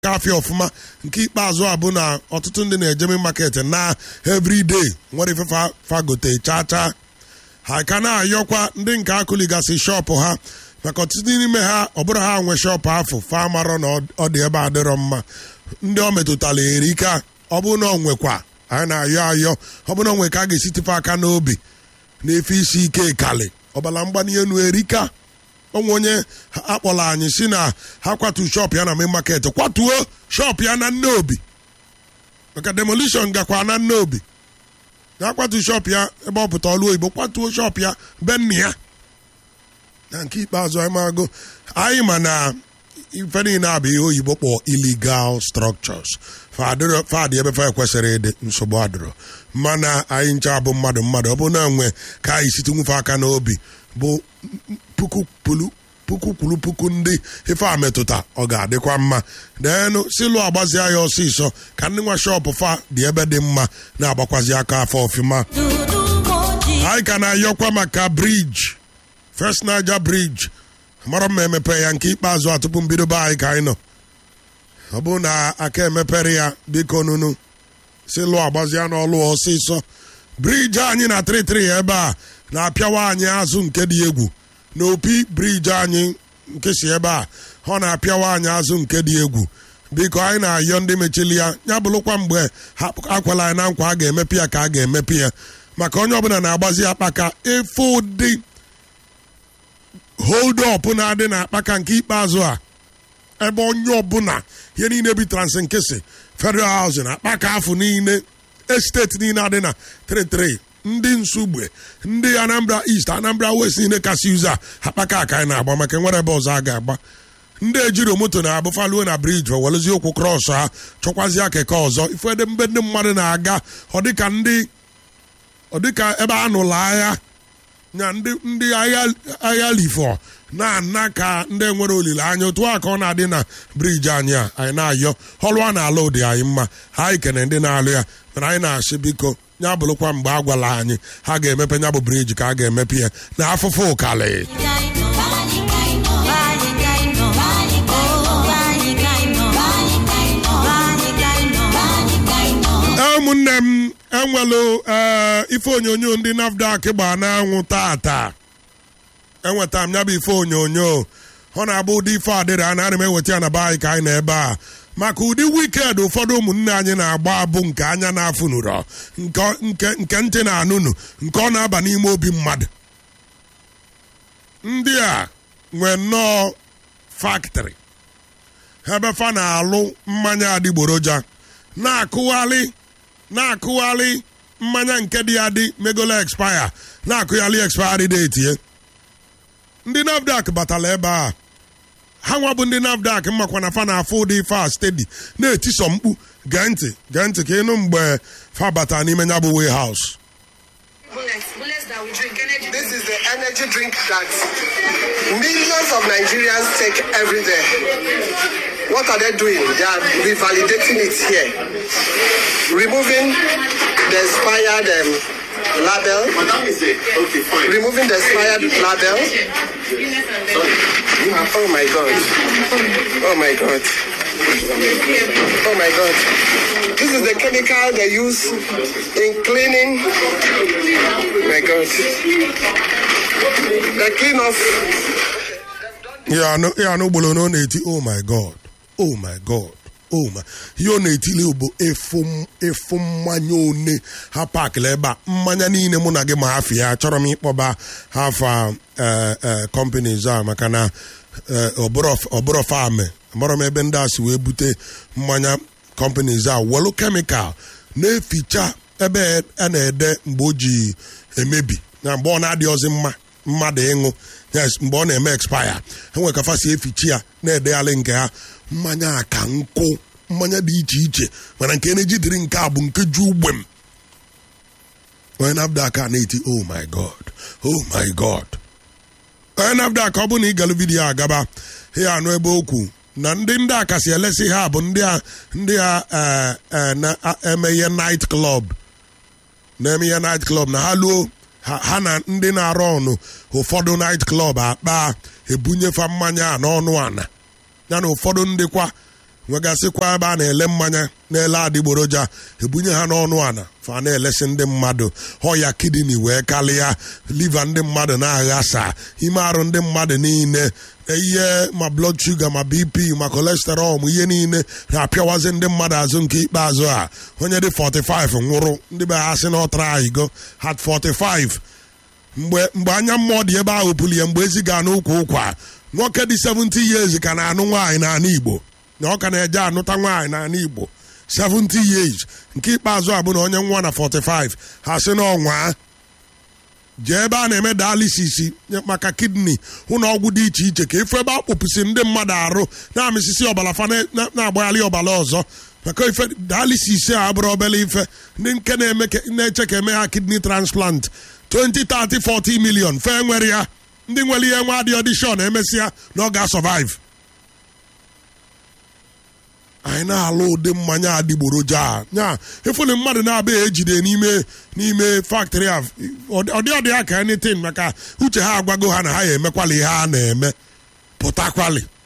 afịa ọfụma nke ikpeazụ a bụ na ọtụtụ ndị na-ejeme market na everyday nwere ife fa- fagote chaa chaa ha ka na-ayọkwa ndị nke akụligasị shọpụ ha maka ọtụtụ n'ime ha ọ bụrụ ha nwe shọpụ afọ fa marọ na ọ- ọ dị ebe adịrọ mma ndị ọ metụtara erika ọ bụ na ọ nwekwa anyị na-ayọ ayọ ọ bụ na ọ nwe ka a ga-esitife aka n'obi na-efe isi ike kali ọbara mgbani elu erika onwe onye akpọrọ anyị si na ha kwatu shọp ya na main market kwatuo shọp ya na nneobi maka demolition gakwa na nneobi na akwatu shọp ya ebe ọ pụta ọlụ oyibo kwatuo shọp ya be nna ya na nke ikpeazụ anyị mago anyị ma na ife niile abụ ihe oyibo kpọọ illegal structures fadịrọ- fadị ebe fa ekwesịrị ịdị nsogbu adịrọ mana anyị ncha bụ mmadụ mmadụ ọ bụ na nwe ka anyị site nwufe aka n'obi bụ puku pulu puku kwuru puku ndị ife a metụta ọ ga-adịkwa mma deenụ silu agbazia ya ọsịsọ ka ndị nwa shọpụ fa dị ebe dị mma na-agbakwazi aka afọ ọfụma anyị ka na-ayọkwa maka briji first niger bridge mara mma emepe ya nke ikpeazụ a tupu mbido be anyị ka anyị nọ ọ bụrụ na aka emepere ya biko nunu si lụọ agbazia n'ọlụ ọsịsọ briji anyị na 33 ebe a na-apịawa anyị azụ nke dị egwu na opi briji anyị nke si ebe a ọ na-apịawa anyị azụ nke dị egwu biko anyị na-ayọ ndị mechili ya ya bụrụkwa mgbe ha akwala anyị na nkwa a ga-emepe ya ka a ga-emepe ya maka onye ọbụla na-agbazi akpaka efe ụdị hold up na-adị na akpaka nke ikpeazụ a ebe onye ọbụla ihe niile bi transinkesi federal housing akpaka afọ niile esteti niile adị na 33 ndị nsugbe ndị anambra east anambra west niile kasị ụzọ a akpaka aka anyị na-agba maka nwere ebe ọzọ a ga-agba ndị ejiro moto na-abụfaluo na briji welezi okwu krọs ha chọkwazịa keke ọzọ ifede mbe ndị mmadụ na-aga ọ dịka ndị ọ dịka ebe a nụrụ agha na ndị ndị agha agha lifọ na-ana ka ndị nwere olileanya otu a ka ọ na-adị na briji anyị a anyị na-ayọ ọlụ a na-alụ dị anyị mma ha anyị kene ndị na-alụ ya mana anyị na-asị biko ya bụrụkwa mgbe a gwala anyị ha ga-emepe ya bụ briji ka a ga-emepe ya na afụfụ ụkalị ụmụnne m enwelu ee ife onyonyo ndị nafdac gba n'anwụ tata enweta m ya bụ ife onyonyo ọ na-abụ ụdị ife adịrị a na-ana m eweta ya na be anyị ka anyị na ebe a maka ụdị wiked ụfọdụ ụmụnne anyị na-agba bụ nke anya na-afụ nụrọ nke nke nke ntị na-anụnụ nke ọ na-aba n'ime obi mmadụ ndị a nwee nnọọ faktịrị ebe fa na-alụ mmanya adịgboroja na-akụghalị na-akụghalị mmanya nke dị adị megolo expire na-akụghalị expiry date ya ndị nafdac batala ebe a ha nwa bụ ndị nafdac makwa na fa na-afụ ụdị ife a stedi na-etisọ mkpu gee ntị gee ntị ka ịnụ mgbe fa bata n'ime ya bụ warehouse Bullets, bullets that we drink, energy This is the energy drink that millions of Nigerians take every day. What are they doing? They are revalidating it here, removing the expired um, label, removing the expired label. Oh my God! Oh my God! Oh my God! This is the chemical they use in cleaning. My God! They clean off ya anụ ya anụ ugboro na ọ na-eti oh my god oh my god oh my ihe ọ na-etili bụ efu efu mmanya one ha pakịla ebe a mmanya niile mụ na gị ma hafi ya chọrọ m ịkpọba hafa companies a maka na eh, ọbụrụ ọbụrụ fame amarọ m ebe ndị a si wee bute mmanya companies a welu kemikal na-eficha ebe a na-ede mgbe o ji emebi na mgbe ọ na-adịghịzi mma mmadụ ịṅụ yes mgbe ọ na-eme expire enwere ka fasi efichi ya na-edegharị nke ha mmanya a ka nkụ mmanya dị iche iche mana nke na-eji dịrị nke a bụ nke ju ugbem onye nafdak a na-eti oh my god oh my god onye nafdak ọ bụ na ịgalụ vidiyo agaba ya anụ ebe okwu na ndị ndị a kasị elesi ha bụ ndị a ndị a eh, eh, na-eme ihe night club na-eme ihe night club na ha luo ha ha na ndị na-arụ ọnụ ụfọdụ night club akpa ebunyefa mmanya a n'ọnụ ana ya na ụfọdụ ndị kwa nwegasịkwa ebe a na-ele mmanya na-ele adịgboroja ebunye ha n'ọnụ ana fa na-elesi ndị mmadụ ọya kidini wee kalịa liva ndị mmadụ na-aghasa ime arụ ndị mmadụ niile ihe ma blood sugar ma bp ma cholesterol ma ihe niile na-apịawazi ndị mmadụ azụ nke ikpeazụ a onye dị 45 nwụrụ ndị be ha sị na ọtara ayigo hat 45 mgbe mgbe anya mmụọ dị ebe ahụ pụlie mgbe ezi ga n'ụkwa ụkwa nwoke dị 70 years ka na-anụ nwaanyị n'ala igbo na ọ ka na-eje anụta nwaanyị n'ala igbo 70 years nke ikpeazụ a bụ na onye nwa na 45 ha sị na ọnwa jee ebe a na-eme dialysis maka kidney ụlọ ọgwụ dị iche iche ka efu ebe a kpụpụsị ndị mmadụ arụ na-amịsịsị ọbara fa na- na-agbagharị ọbara ọzọ maka ife dialysis a abụrụ obere ife ndị nke na-eme ka- na-eche ka eme ha kidney transplant 20 30 40 million fe nwere ya ndị nwere ihe nwa adị ọdishọn emesịa na ọ ga-survive anyị na-alụ ụdị mmanya adịgboroja a nya ịfụli mmadụ na-abịa ejide n'ime n'ime faktọrị a ọdị ọdị ya ka anything maka uche ha agwago ha na ha ya emekwala ihe ha na-eme pụtakwali